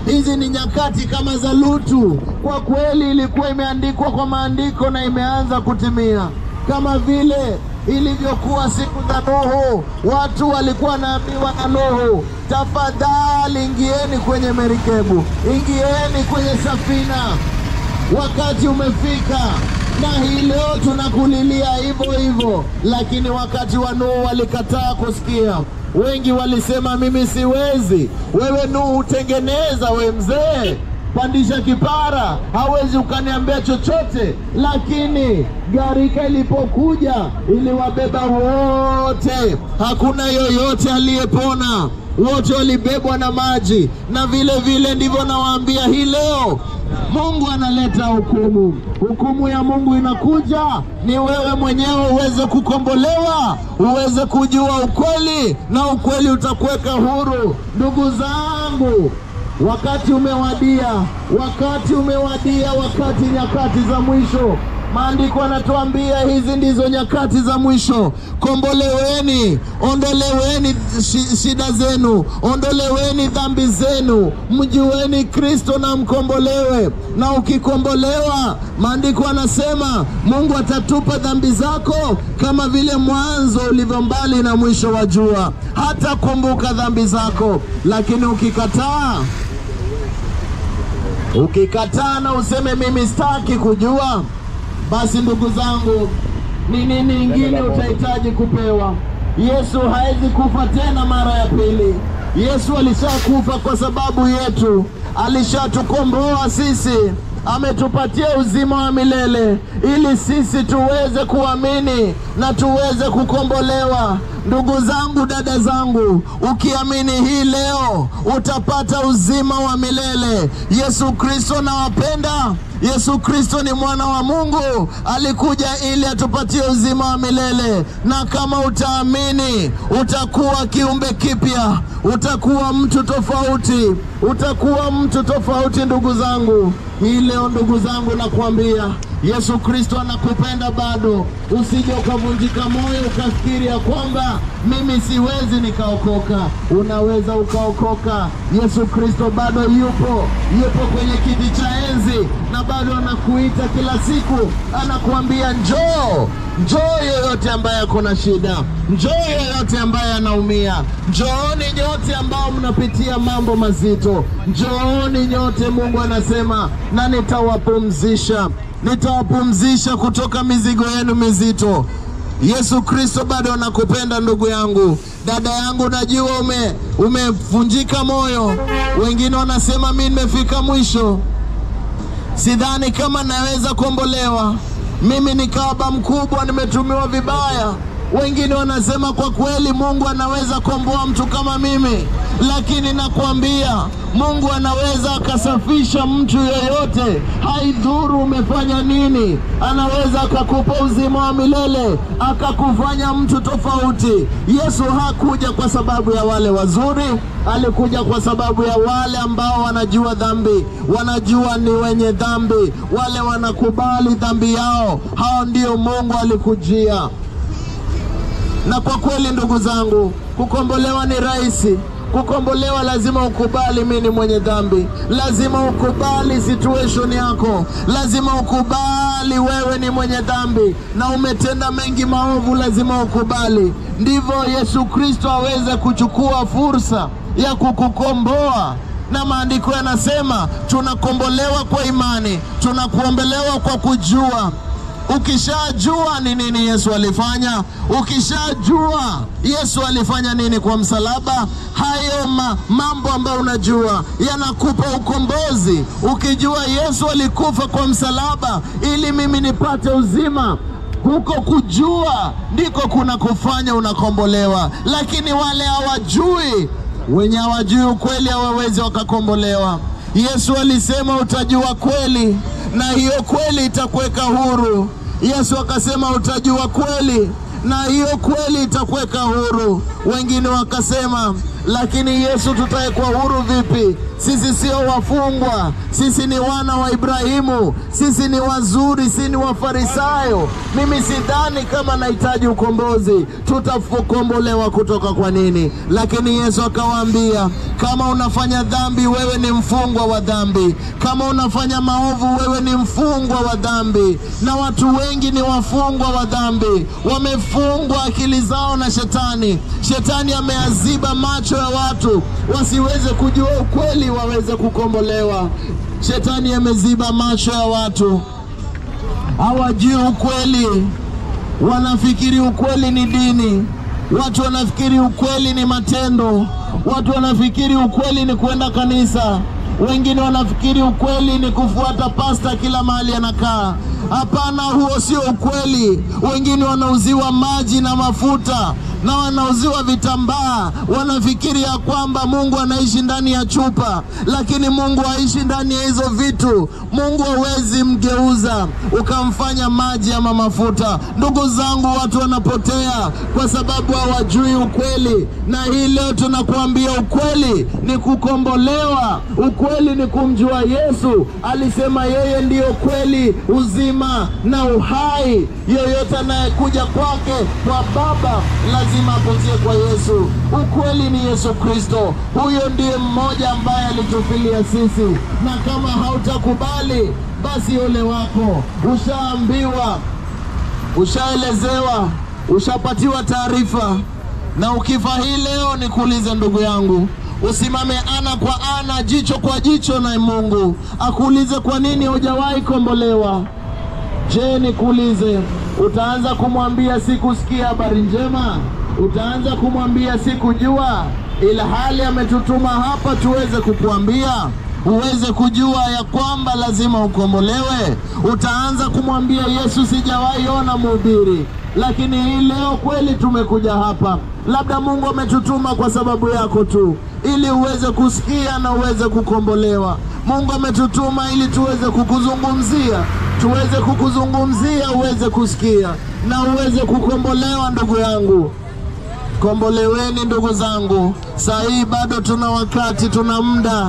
Hizi ni nyakati kama za Lutu. Kwa kweli ilikuwa imeandikwa kwa maandiko na imeanza kutimia, kama vile ilivyokuwa siku za Nuhu. Watu walikuwa wanaambiwa na Nuhu, tafadhali ingieni kwenye merikebu, ingieni kwenye safina, wakati umefika. Na hii leo tunakulilia hivyo hivyo, lakini wakati wa Nuhu walikataa kusikia. Wengi walisema mimi siwezi. Wewe Nuhu, tengeneza we mzee, pandisha kipara, hawezi ukaniambia chochote. Lakini gharika ilipokuja iliwabeba wote, hakuna yoyote aliyepona, wote walibebwa na maji. Na vile vile ndivyo nawaambia hii leo Mungu analeta hukumu. Hukumu ya Mungu inakuja, ni wewe mwenyewe uweze kukombolewa, uweze kujua ukweli, na ukweli utakuweka huru. Ndugu zangu, wakati umewadia, wakati umewadia, wakati nyakati za mwisho. Maandiko yanatuambia hizi ndizo nyakati za mwisho. Komboleweni, ondoleweni shi- shida zenu, ondoleweni dhambi zenu, mjueni Kristo na mkombolewe. Na ukikombolewa, maandiko yanasema Mungu atatupa dhambi zako kama vile mwanzo ulivyo mbali na mwisho wa jua, hata kumbuka dhambi zako. Lakini ukikataa ukikataa na useme mimi sitaki kujua, basi ndugu zangu, ni nini ingine utahitaji kupewa? Yesu hawezi kufa tena mara ya pili. Yesu alishakufa kwa sababu yetu, alishatukomboa sisi, ametupatia uzima wa milele ili sisi tuweze kuamini na tuweze kukombolewa. Ndugu zangu, dada zangu, ukiamini hii leo utapata uzima wa milele. Yesu Kristo nawapenda. Yesu Kristo ni mwana wa Mungu, alikuja ili atupatie uzima wa milele, na kama utaamini utakuwa kiumbe kipya, utakuwa mtu tofauti, utakuwa mtu tofauti. Ndugu zangu, hii leo ndugu zangu, nakwambia Yesu Kristo anakupenda bado. Usije ukavunjika moyo ukafikiri ya kwamba mimi siwezi nikaokoka. Unaweza ukaokoka. Yesu Kristo bado yupo, yupo kwenye kiti cha enzi na bado anakuita kila siku, anakuambia njoo, njoo yeyote ambaye ako na shida, njoo yeyote ambaye anaumia, njooni nyote ambao mnapitia mambo mazito, njooni nyote, Mungu anasema, na nitawapumzisha nitawapumzisha kutoka mizigo yenu mizito. Yesu Kristo bado anakupenda ndugu yangu, dada yangu, najua ume umevunjika moyo. Wengine wanasema mi nimefika mwisho, sidhani kama naweza kuombolewa, mimi ni kahaba mkubwa, nimetumiwa vibaya. Wengine wanasema kwa kweli Mungu anaweza kuomboa mtu kama mimi, lakini nakwambia Mungu anaweza akasafisha mtu yoyote, haidhuru umefanya nini. Anaweza akakupa uzima wa milele, akakufanya mtu tofauti. Yesu hakuja kwa sababu ya wale wazuri, alikuja kwa sababu ya wale ambao wanajua dhambi, wanajua ni wenye dhambi, wale wanakubali dhambi yao. Hao ndio Mungu alikujia. Na kwa kweli ndugu zangu, kukombolewa ni rahisi. Kukombolewa lazima ukubali mimi ni mwenye dhambi, lazima ukubali situation yako, lazima ukubali wewe ni mwenye dhambi na umetenda mengi maovu, lazima ukubali. Ndivyo Yesu Kristo aweze kuchukua fursa ya kukukomboa na maandiko yanasema tunakombolewa kwa imani, tunakuombolewa kwa kujua Ukishajua ni nini Yesu alifanya, ukishajua Yesu alifanya nini kwa msalaba, hayo ma, mambo ambayo unajua yanakupa ukombozi. Ukijua Yesu alikufa kwa msalaba ili mimi nipate uzima, huko kujua ndiko kuna kufanya unakombolewa. Lakini wale hawajui, wenye hawajui ukweli hawawezi wakakombolewa. Yesu alisema utajua kweli na hiyo kweli itakuweka huru. Yesu akasema utajua kweli na hiyo kweli itakuweka huru. Wengine wakasema, lakini Yesu, tutawekwa huru vipi? Sisi sio wafungwa, sisi ni wana wa Ibrahimu, sisi ni wazuri, sisi ni Wafarisayo. Mimi sidhani kama nahitaji ukombozi, tutakombolewa kutoka kwa nini? Lakini Yesu akawaambia, kama unafanya dhambi, wewe ni mfungwa wa dhambi. Kama unafanya maovu, wewe ni mfungwa wa dhambi. Na watu wengi ni wafungwa wa dhambi, wamefungwa akili zao na Shetani. Shetani ameaziba macho ya watu wasiweze kujua ukweli, waweze kukombolewa. Shetani ameziba macho ya watu, hawajui ukweli, wanafikiri ukweli ni dini. Watu wanafikiri ukweli ni matendo. Watu wanafikiri ukweli ni kwenda kanisa. Wengine wanafikiri ukweli ni kufuata pasta kila mahali anakaa. Hapana, huo sio ukweli. Wengine wanauziwa maji na mafuta na wanauziwa vitambaa, wanafikiri ya kwamba Mungu anaishi ndani ya chupa, lakini Mungu haishi ndani ya hizo vitu. Mungu hawezi mgeuza ukamfanya maji ama mafuta. Ndugu zangu, watu wanapotea kwa sababu hawajui ukweli, na hii leo tunakuambia ukweli ni kukombolewa. Ukweli ni kumjua Yesu. Alisema yeye ndiyo kweli, uzima na uhai. Yoyote anayekuja kwake kwa Baba lazima apitie kwa Yesu. Ukweli ni Yesu Kristo, huyo ndiye mmoja ambaye alitufilia sisi, na kama hautakubali basi ole wako. Ushaambiwa, ushaelezewa, ushapatiwa taarifa, na ukifa hii leo, nikuulize ndugu yangu, usimame ana kwa ana, jicho kwa jicho na Mungu akuulize kwa nini hujawahi kombolewa. Je, nikuulize, utaanza kumwambia sikusikia habari njema? Utaanza kumwambia sikujua, ila hali ametutuma hapa tuweze kukuambia uweze kujua ya kwamba lazima ukombolewe. Utaanza kumwambia Yesu, sijawahi ona mhubiri, lakini hii leo kweli tumekuja hapa. Labda Mungu ametutuma kwa sababu yako tu, ili uweze kusikia na uweze kukombolewa. Mungu ametutuma ili tuweze kukuzungumzia, tuweze kukuzungumzia, uweze kusikia na uweze kukombolewa. Ndugu yangu, komboleweni ndugu zangu. Saa hii bado tuna wakati, tuna muda.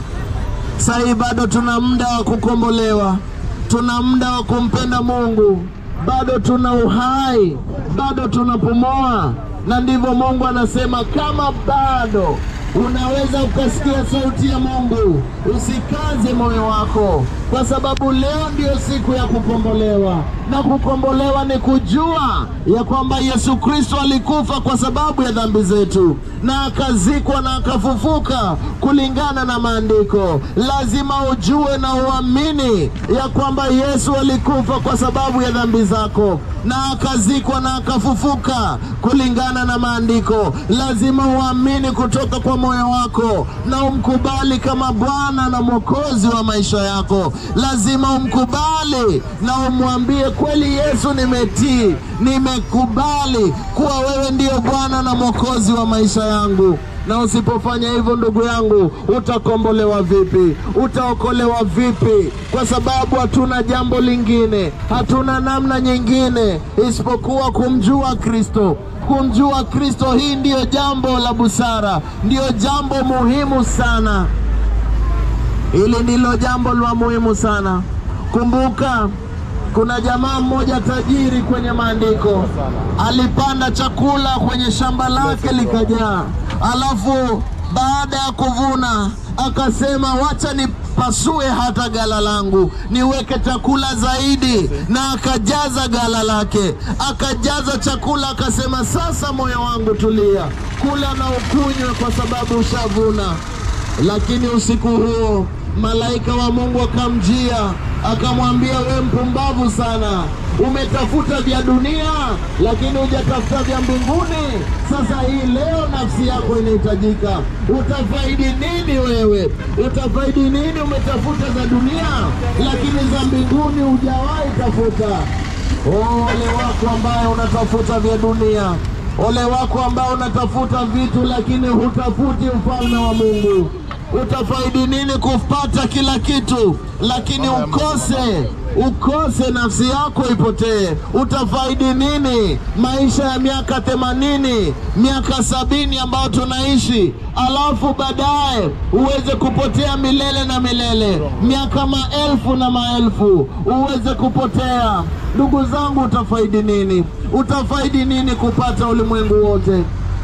Saa hii bado tuna muda wa kukombolewa, tuna muda wa kumpenda Mungu, bado tuna uhai, bado tunapumua, na ndivyo Mungu anasema, kama bado unaweza ukasikia sauti ya Mungu, usikaze moyo wako, kwa sababu leo ndio siku ya kukombolewa, na kukombolewa ni kujua ya kwamba Yesu Kristo alikufa kwa sababu ya dhambi zetu na akazikwa na akafufuka kulingana na maandiko. Lazima ujue na uamini ya kwamba Yesu alikufa kwa sababu ya dhambi zako na akazikwa na akafufuka kulingana na maandiko. Lazima uamini kutoka kwa moyo wako na umkubali kama Bwana na Mwokozi wa maisha yako. Lazima umkubali na umwambie kweli, Yesu, nimetii, nimekubali kuwa wewe ndiyo Bwana na Mwokozi wa maisha yangu na usipofanya hivyo, ndugu yangu, utakombolewa vipi? Utaokolewa vipi? Kwa sababu hatuna jambo lingine, hatuna namna nyingine isipokuwa kumjua Kristo. Kumjua Kristo, hii ndiyo jambo la busara, ndiyo jambo muhimu sana. Hili ndilo jambo la muhimu sana. Kumbuka, kuna jamaa mmoja tajiri kwenye maandiko, alipanda chakula kwenye shamba lake likajaa, alafu baada ya kuvuna akasema, wacha nipasue hata gala langu niweke chakula zaidi, na akajaza gala lake, akajaza chakula, akasema, sasa moyo wangu tulia, kula na ukunywe, kwa sababu ushavuna. Lakini usiku huo malaika wa Mungu akamjia akamwambia, we mpumbavu sana, umetafuta vya dunia lakini hujatafuta vya mbinguni. Sasa hii leo nafsi yako inahitajika. Utafaidi nini wewe? Utafaidi nini? Umetafuta za dunia lakini za mbinguni hujawahi tafuta. Oh, ole wako ambaye unatafuta vya dunia, ole wako ambaye unatafuta vitu lakini hutafuti ufalme wa Mungu. Utafaidi nini kupata kila kitu lakini ukose ukose nafsi yako ipotee, utafaidi nini maisha ya miaka themanini, miaka sabini ambayo tunaishi, alafu baadaye uweze kupotea milele na milele, miaka maelfu na maelfu uweze kupotea. Ndugu zangu, utafaidi nini? Utafaidi nini kupata ulimwengu wote?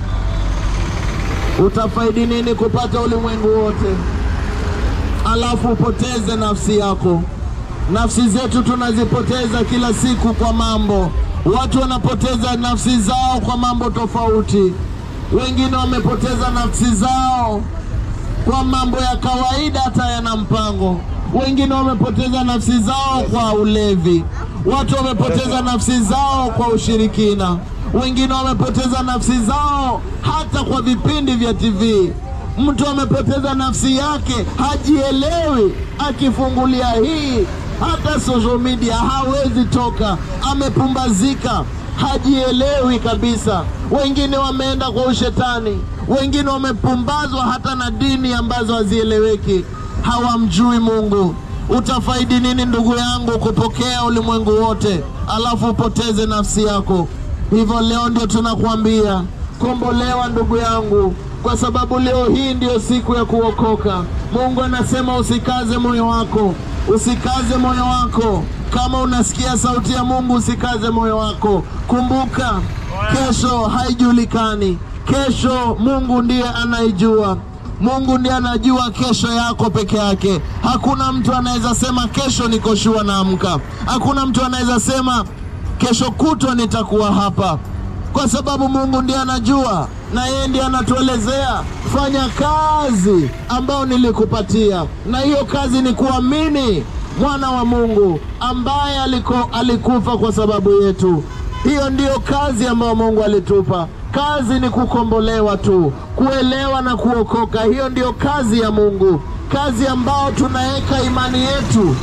Utafaidi nini kupata ulimwengu wote alafu upoteze nafsi yako? Nafsi zetu tunazipoteza kila siku kwa mambo. Watu wanapoteza nafsi zao kwa mambo tofauti. Wengine wamepoteza nafsi zao kwa mambo ya kawaida, hata yana mpango. Wengine wamepoteza nafsi zao kwa ulevi. Watu wamepoteza nafsi zao kwa ushirikina. Wengine wamepoteza nafsi zao hata kwa vipindi vya TV. Mtu amepoteza nafsi yake, hajielewi. Akifungulia hii hata social media hawezi toka, amepumbazika, hajielewi kabisa. Wengine wameenda kwa ushetani, wengine wamepumbazwa hata na dini ambazo hazieleweki, hawamjui Mungu. Utafaidi nini ndugu yangu kupokea ulimwengu wote alafu upoteze nafsi yako? Hivyo leo ndio tunakuambia kombolewa, ndugu yangu, kwa sababu leo hii ndiyo siku ya kuokoka. Mungu anasema usikaze moyo wako, usikaze moyo wako. Kama unasikia sauti ya Mungu, usikaze moyo wako. Kumbuka kesho haijulikani. Kesho Mungu ndiye anaijua. Mungu ndiye anajua kesho yako peke yake. Hakuna mtu anaweza sema kesho niko shua naamka. Hakuna mtu anaweza sema kesho kutwa nitakuwa hapa, kwa sababu Mungu ndiye anajua, na yeye ndiye anatuelezea fanya kazi ambayo nilikupatia, na hiyo kazi ni kuamini mwana wa Mungu ambaye aliko, alikufa kwa sababu yetu. Hiyo ndiyo kazi ambayo Mungu alitupa. Kazi ni kukombolewa tu, kuelewa na kuokoka. Hiyo ndiyo kazi ya Mungu, kazi ambayo tunaweka imani yetu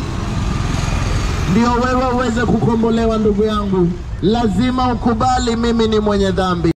ndio wewe uweze kukombolewa. Ndugu yangu, lazima ukubali mimi ni mwenye dhambi.